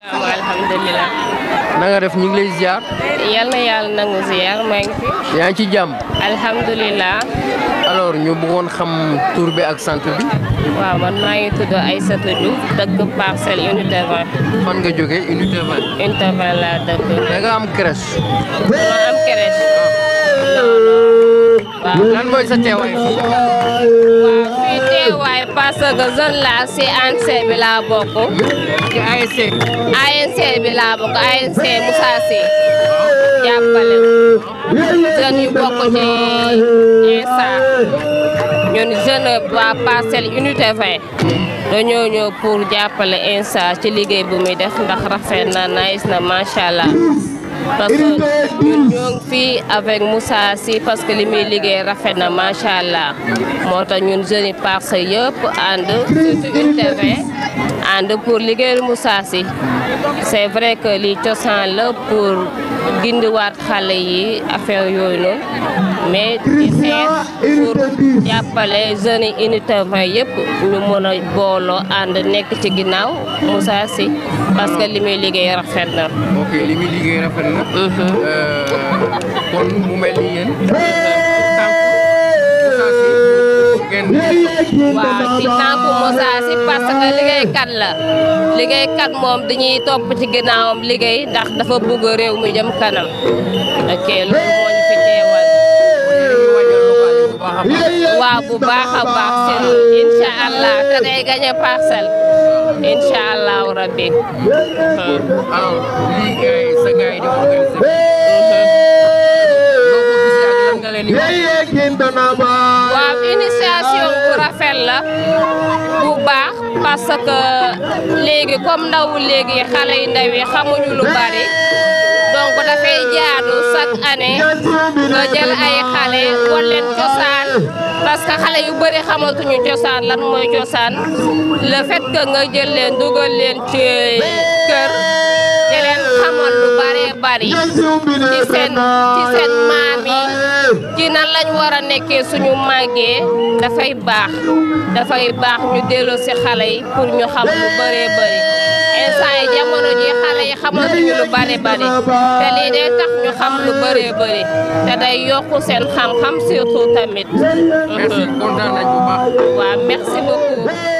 alhamdulilah. na nga def ñu ngi lay ziar. yal na yàlla nangu ziar maa ngi fi. yaa ngi ci jàmm. alhamdulilah. alors ñu bëggoon xam tur bi ak sant bi. waaw man maa ngi tudd Aïssatou Diouf dëkk parcelle unité 20. fan nga jógee unité 20. unité 20 laa dëkk. da nga am crèche. ma am crèche. waaw. lan mooy sa teewaay fii. waaw fii teewaay parce que zone la si ANC bi laa bokk. ci ASC. ANC bi laa bokk ANC Moussa Sy jàppale jeunes yu bokk ci INSA ñun jeune waa parcelle unité 20 dañoo ñëw pour jàppale INSA ci liggéey bu muy def ndax rafet na nice na macha allah parce que ñun ñoo ngi fii avec Moussa Sy parce que li muy liggéey rafet na macha allah moo tax ñun jeunes yi parcelle yëpp ànd surtout unité 20 ànd pour liggéeyal Moussa Sy c'est vrai que lii cosaan la pour gindiwaat xale yi affaire yooyu noonu mais di xeex pour jàppale jeunes yi unité 20 yëpp ñu mën a booloo ànd nekk ci ginnaaw Moussa Sy parce que li muy liggéey rafet na. ok li muy liggéey rafet na. kon mu mel ni yéen. waaw ci tànku Moussa Sy parce que liggéeykat la liggéeykat moom dañuy topp ci ginnaawam liggéey ndax dafa bëgg réew mi jëm kanam ok loolu moo ñu fi teewal waaw bu baax a baax seen incha allah te day gañe parcelle incha allahu rabbi alors lii gars yi sa gars yi di organiser. waaw initiation bu rafet la bu baax parce que léegi comme ndawu léegi xale yu ndaw yi xamuñu lu bari donc dafay jaadu chaque année nga jël ay xale wan leen cosaan parce que xale yu bëri xamatuñu cosaan lan mooy cosaan le fait que nga jël leen dugal leen ci kër di leen xamal lu bëree bëri ci seen ci seen maam yi ci nan lañ war a nekkee suñu màggee dafay baax dafay baax ñu delloo si xale yi pour ñu xam lu bëree bëri instant yi jamono ji xale yi xamatuñu lu bëri bëri te lii day tax ñu xam lu bëree bëri te day yokku seen xam-xam surtout tamit. merci kontaan nañ bu baax. waaw merci beaucoup.